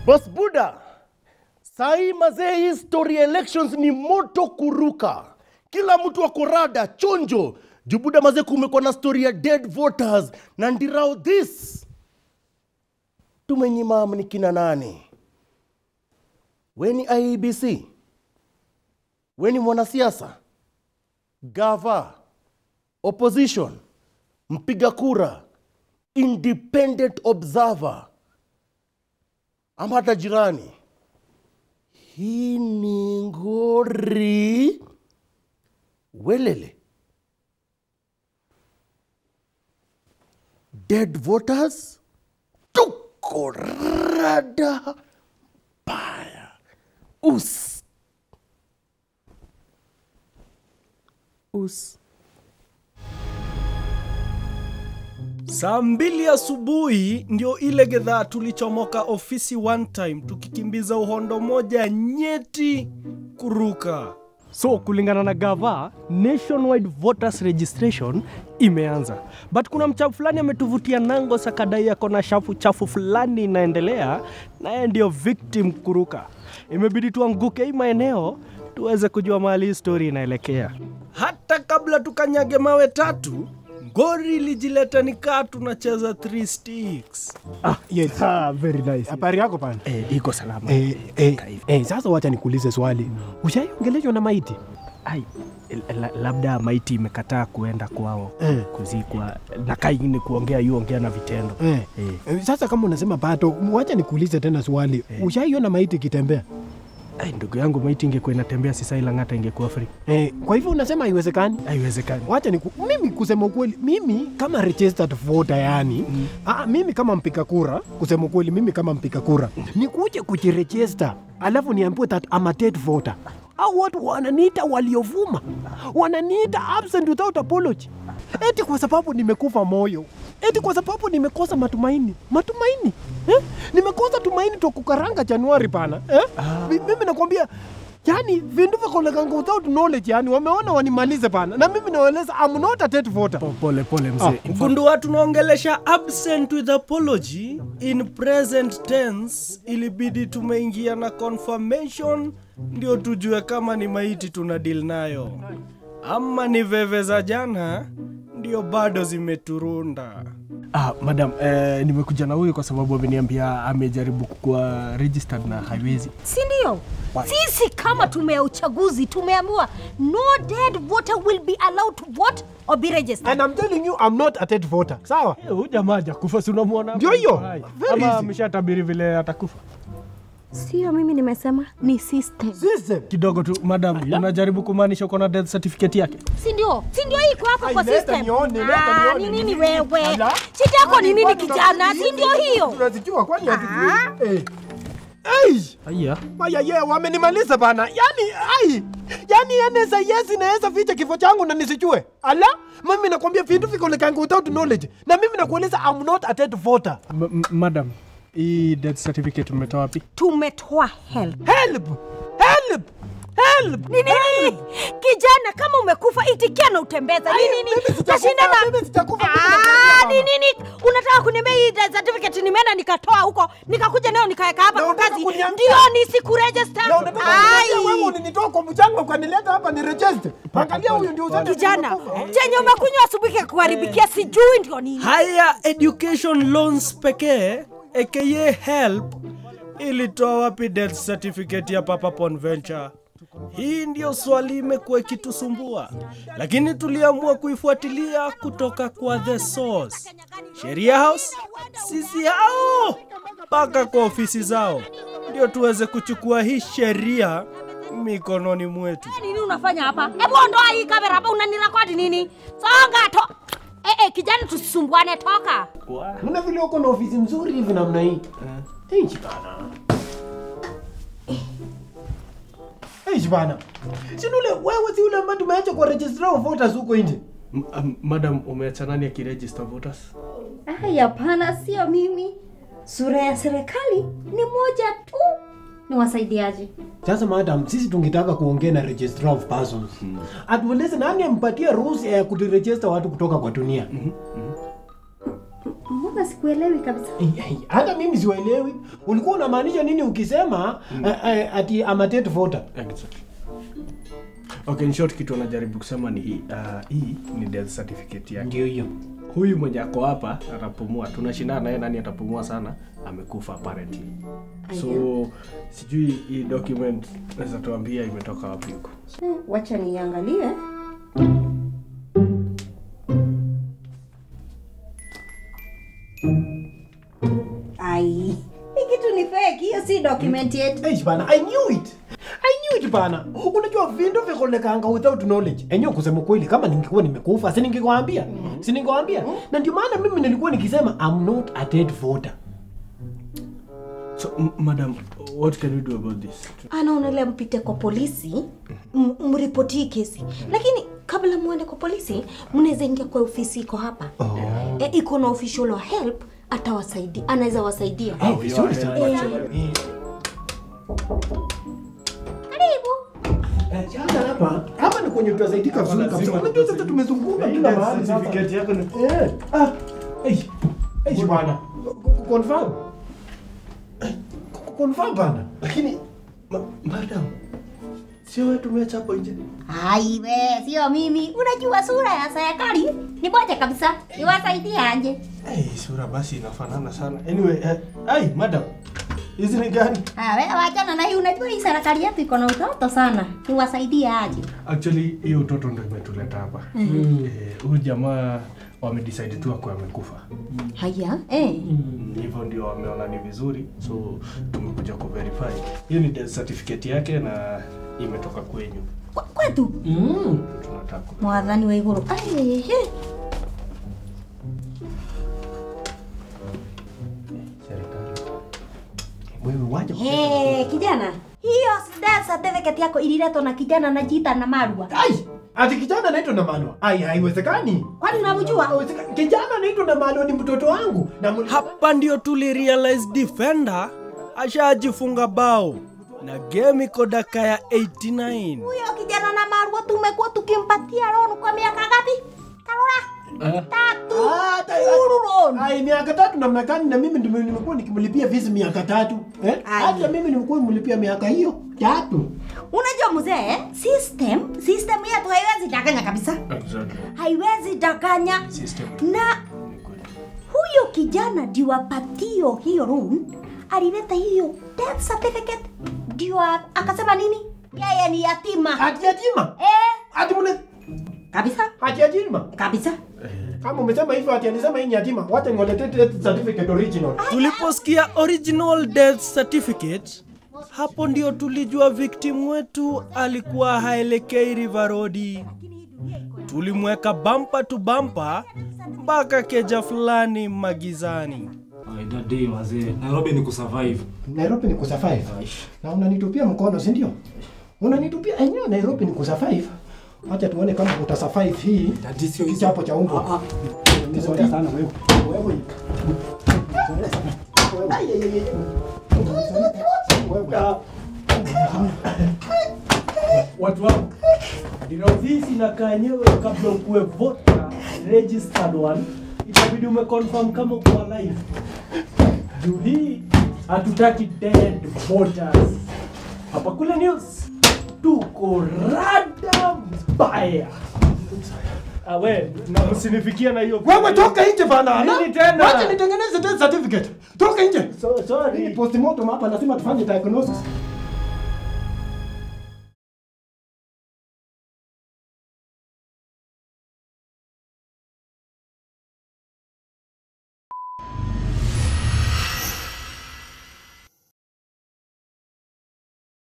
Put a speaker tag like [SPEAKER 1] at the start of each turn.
[SPEAKER 1] Boss Buda, sahi mazee, hii story ya elections ni moto kuruka, kila mtu ako rada chonjo juu Buda mazee, kumekuwa na story ya dead voters na ndirao this tumenyima ni kina nani? Weni IEBC, weni mwanasiasa, gava, opposition, mpiga kura, independent observer ama hata jirani. Hii ni ngori welele. Dead voters, tuko rada baya. Us. Us.
[SPEAKER 2] Saa mbili asubuhi ndio ile gedhaa tulichomoka ofisi one time tukikimbiza uhondo moja nyeti kuruka.
[SPEAKER 3] So kulingana na gava, nationwide voters registration imeanza, but kuna mchafu fulani ametuvutia nango sakadai yako na shafu chafu fulani inaendelea, naye ndio victim kuruka. Imebidi tuanguke hii maeneo tuweze kujua mahali hii story inaelekea.
[SPEAKER 2] Hata kabla tukanyage mawe tatu, ngori ilijileta nikaa tunacheza three sticks.
[SPEAKER 4] Ah, yes.
[SPEAKER 3] Ah, very nice.
[SPEAKER 4] Habari yako pana?
[SPEAKER 3] Eh, iko salama.
[SPEAKER 4] Eh, eh, eh, sasa wacha nikuulize swali. Ushaiongeleshwa na maiti?
[SPEAKER 3] Ai, la, labda maiti imekataa kuenda kwao
[SPEAKER 4] Eh.
[SPEAKER 3] kuzikwa na kai ni kuongea yu ongea na vitendo
[SPEAKER 4] Eh.
[SPEAKER 3] Eh.
[SPEAKER 4] Eh, Sasa kama unasema pato, wacha nikuulize tena swali. Ushaiona maiti ikitembea?
[SPEAKER 3] Ai, ndugu yangu maiti ingekuwa inatembea sisa ila ng'ata ingekuwa free
[SPEAKER 4] Eh, kwa hivyo unasema haiwezekani?
[SPEAKER 3] haiwezekani
[SPEAKER 4] Wacha niku, mimi kusema ukweli, mimi kama registered voter yani mm. ah, mimi kama mpiga kura, kusema ukweli, mimi kama mpiga kura nikuje kujiregister alafu niambiwe that I'm a dead voter au watu wananiita waliovuma, wananiita absent without apology, eti kwa sababu nimekufa moyo, eti kwa sababu nimekosa matumaini. Matumaini eh? Nimekosa tumaini tokukaranga Januari pana eh? Mi- Mimi nakwambia yani vindu vikolekanga without knowledge yani wameona wanimalize pana na mimi naeleza I'm not a dead voter.
[SPEAKER 3] Po- pole pole mzee
[SPEAKER 4] Ah.
[SPEAKER 2] Gundua tunaongelesha absent with apology in present tense, ilibidi tumeingia na confirmation ndio tujue kama ni maiti tuna deal nayo ama ni veve za jana ndio bado zimeturunda.
[SPEAKER 3] ah, madam eh, nimekuja na huyu kwa sababu ameniambia amejaribu kukuwa registered na haiwezi
[SPEAKER 5] si ndio? Sisi kama tume ya uchaguzi tumeambiwa no dead voter will be allowed to vote or be registered.
[SPEAKER 4] And I'm telling you I'm not a dead voter. Sawa?
[SPEAKER 3] Eh, huyu jamaa hajakufa si unamwona
[SPEAKER 4] Ndio
[SPEAKER 3] hapa
[SPEAKER 4] hiyo.
[SPEAKER 3] yuko hai.
[SPEAKER 4] Very
[SPEAKER 3] ama
[SPEAKER 4] easy.
[SPEAKER 3] ameshatabiri vile atakufa
[SPEAKER 5] Sio mimi nimesema, ni system.
[SPEAKER 4] System.
[SPEAKER 3] kidogo tu madam unajaribu kumaanisha uko na death certificate yake
[SPEAKER 5] Si ndio? Si ndio hii iko hapa
[SPEAKER 4] Ai,
[SPEAKER 5] kwa
[SPEAKER 4] leta
[SPEAKER 5] system.
[SPEAKER 4] nione, leta
[SPEAKER 5] Ah,
[SPEAKER 4] nione.
[SPEAKER 5] ni nini
[SPEAKER 4] Ni-
[SPEAKER 5] wewe?
[SPEAKER 4] Ala.
[SPEAKER 5] Shida yako ni nini
[SPEAKER 4] Kwani
[SPEAKER 5] kijana?
[SPEAKER 4] tunazijua?
[SPEAKER 5] Si ndio hiyo?
[SPEAKER 4] Tunazijua kwani hatujui? Eh. Ai!
[SPEAKER 3] aya
[SPEAKER 4] Aya ye wamenimaliza bana. Yaani ai. Yaani yanaweza yes inaweza ficha kifo changu na nisijue. Ala, mimi nakwambia vitu vikolekanga without knowledge. Na mimi nakueleza I'm not a dead voter.
[SPEAKER 3] M- m- madam hii death certificate umetoa wapi
[SPEAKER 5] Tumetoa help.
[SPEAKER 4] Help! Help! Help!
[SPEAKER 5] Ni nini? Kijana kama umekufa itikia na utembeza. Ni
[SPEAKER 4] Ai,
[SPEAKER 5] nini?
[SPEAKER 4] mimi sijakufa,
[SPEAKER 5] Utashinda na
[SPEAKER 4] mimi sijakufa, mimi
[SPEAKER 5] Ah,
[SPEAKER 4] nakwambia
[SPEAKER 5] ni nini? Unataka kuniambia hii death certificate nimeenda nikatoa huko, nikakuja nayo nikaweka hapa
[SPEAKER 4] Na
[SPEAKER 5] kwa
[SPEAKER 4] unataka
[SPEAKER 5] kazi.
[SPEAKER 4] kuniambia-
[SPEAKER 5] Ndio nisikuregister.
[SPEAKER 4] Na unataka kuniambia wewe ulinitoa kwa mchango ukanileta hapa ni register. Angalia huyu ndio useme
[SPEAKER 5] Kijana,
[SPEAKER 4] nimekufa.
[SPEAKER 5] chenye umekunywa asubuhi kuharibikia sijui ndio nini.
[SPEAKER 2] Haya education loans pekee aka help ilitoa wapi death certificate ya Papa Ponventure? Hii ndio swali imekuwa ikitusumbua, lakini tuliamua kuifuatilia kutoka kwa the source, Sheria House, sisi hao mpaka kwa ofisi zao, ndio tuweze kuchukua hii sheria mikononi mwetu.
[SPEAKER 5] Nini unafanya hapa? Hebu ondoa hii kamera hapa, unanirekodi nini? Songa to. Eh, eh, kijana tusisumbuane, toka.
[SPEAKER 4] Mna vile uko na ofisi mzuri hivi namna hii. Eh, bana. Eh, bana. Si ule wewe si ule ambaye tumeacha kwa registrar of voters huko nje.
[SPEAKER 3] M- um, madam umeacha nani akiregister voters
[SPEAKER 5] Ai, hapana, sio mimi. Sura ya serikali ni moja tu. Ni wasaidiaji.
[SPEAKER 4] Sasa madam, sisi tungetaka kuongea na registrar of persons. Atueleze nani ampatie ruhusa ya kuregister watu kutoka kwa dunia.
[SPEAKER 5] Mtu mbona sikuelewi kabisa
[SPEAKER 4] hata mimi siwaelewi ulikuwa unamaanisha nini ukisema eh, eh, ati amatet voter
[SPEAKER 2] Exactly. Okay, in short kitu anajaribu kusema ni hii. Uh, hii ni death certificate yake.
[SPEAKER 4] ndio hiyo
[SPEAKER 2] Huyu mwenye ako hapa atapumua, tunashindana naye nani atapumua sana, amekufa apparently. So sijui hii document naweza tuambia imetoka wapi huko.
[SPEAKER 5] Eh, wacha niangalie ai hii kitu ni fake hiyo si document yetu
[SPEAKER 4] Eish bana, I knew it. I knew it bana. Unajua vindo vikolekanga without knowledge. Enyewe kusema kweli kama ningekuwa nimekufa, si ningekwambia. Si ningekwambia. Na ndio maana mimi nilikuwa nikisema I'm not a dead voter.
[SPEAKER 2] So m- madam, what can we do about this?
[SPEAKER 5] anaonelea mpite kwa polisi m- mripoti hii kesi lakini kabla mwende kwa polisi mnaweza ingia kwa ofisi iko hapa e, iko na official wa help atawasaidia anaweza wasaidia
[SPEAKER 4] Eh, vizuri sana.
[SPEAKER 5] Eh, karibu
[SPEAKER 4] Eh, jana hapa, hapa ni kwenye tutasaidika vizuri kabisa. Unajua sasa tumezunguka kila mahali sasa.
[SPEAKER 2] Certificate yako ni
[SPEAKER 4] Eh, ah, eish. Eish bana. Ku- Confirm. Eh, ku- Confirm bana.
[SPEAKER 2] lakini ma, madam, sio wewe tumeacha hapo nje.
[SPEAKER 5] aiwe sio mimi unajua sura ya serikali ni moja kabisa niwasaidia aje
[SPEAKER 2] Hey, sura basi inafanana sana. Anyway, uh, ai madam, hizi ni gani?
[SPEAKER 5] Ah, wewe wachana na hii unajua hii serikali yetu iko na utoto sana niwasaidia aje
[SPEAKER 2] Actually, hiyo utoto ndio imetuleta hapa. Eh, Huyu jamaa wamedecide tu akuwa amekufa.
[SPEAKER 5] haya eh.
[SPEAKER 2] Mm, Hivyo ndio wameona ni vizuri, so tumekuja ku verify. Hiyo ni death certificate yake na imetoka kwenyu.
[SPEAKER 5] Kwa- kwetu
[SPEAKER 4] Mm.
[SPEAKER 2] Tunataka ku-
[SPEAKER 5] mwathani wa iguru Ai, he.
[SPEAKER 2] serikali.
[SPEAKER 4] Wewe waje.
[SPEAKER 5] Hey, kijana hiyo death certificate yako ililetwa na kijana anajiita na marwa
[SPEAKER 4] Ai! Ati kijana anaitwa na Malwa. Ai, haiwezekani.
[SPEAKER 5] kwani unamjua
[SPEAKER 4] Haiwezekani. Kijana anaitwa na Malwa ni mtoto wangu. Na muli...
[SPEAKER 3] Hapa ndio tulirealize defender ashajifunga bao na game iko daka ya 89.
[SPEAKER 5] huyo kijana na marwa tumekuwa tukimpatia loan kwa miaka ngapi karora tatu
[SPEAKER 4] Ah, ta-
[SPEAKER 5] Full loan.
[SPEAKER 4] Ai, miaka tatu namna gani na mimi ndio nimekuwa nikimlipia fees miaka tatu. Eh?
[SPEAKER 5] Ai.
[SPEAKER 4] Hata mimi nimekuwa nimlipia miaka hiyo tatu.
[SPEAKER 5] unajua mzee system system yetu haiwezi danganya kabisa
[SPEAKER 2] Exactly.
[SPEAKER 5] haiwezi danganya
[SPEAKER 2] System.
[SPEAKER 5] na huyo kijana ndio apatio hiyo loan alileta hiyo death certificate ndio a- akasema nini yeye ni yatima
[SPEAKER 4] Ati yatima.
[SPEAKER 5] eh,
[SPEAKER 4] Ati mune
[SPEAKER 5] kabisa
[SPEAKER 4] ati yatima.
[SPEAKER 5] kabisa
[SPEAKER 4] Kama umesema hivyo ati alisema hii ni yatima, wacha niwaletee death certificate original.
[SPEAKER 3] Tuliposikia original death certificate, hapo ndio tulijua victim wetu alikuwa haelekei River Road. Tulimweka bampa tu bampa mpaka keja fulani magizani.
[SPEAKER 6] Ay, that day wazee, Nairobi ni kusurvive.
[SPEAKER 4] Nairobi ni kusurvive. Na unanitupia mkono, si ndio? Unanitupia enyewe Nairobi ni kusurvive. Acha tuone kama utasurvive hii
[SPEAKER 6] Dadi sio hizo.
[SPEAKER 4] kichapo cha umbwa.
[SPEAKER 6] Ah, ah. Nizoea sana wewe.
[SPEAKER 4] Wewe. Ai, ai, ai, ai. Wewe.
[SPEAKER 3] Watu wangu, ndio hizi inakaa yenyewe kabla ukuwe voter registered one, itabidi umeconfirm kama uko alive. Juu hii hatutaki dead voters. Hapa kule news tuko rada mbaya. Awe, na msinifikia na hiyo.
[SPEAKER 4] Wewe toka nje bana.
[SPEAKER 3] Nini tena?
[SPEAKER 4] Wacha nitengeneze death certificate. Toka nje.
[SPEAKER 3] So,
[SPEAKER 4] Hii
[SPEAKER 3] sorry.
[SPEAKER 4] postmortem hapa lazima tufanye diagnosis.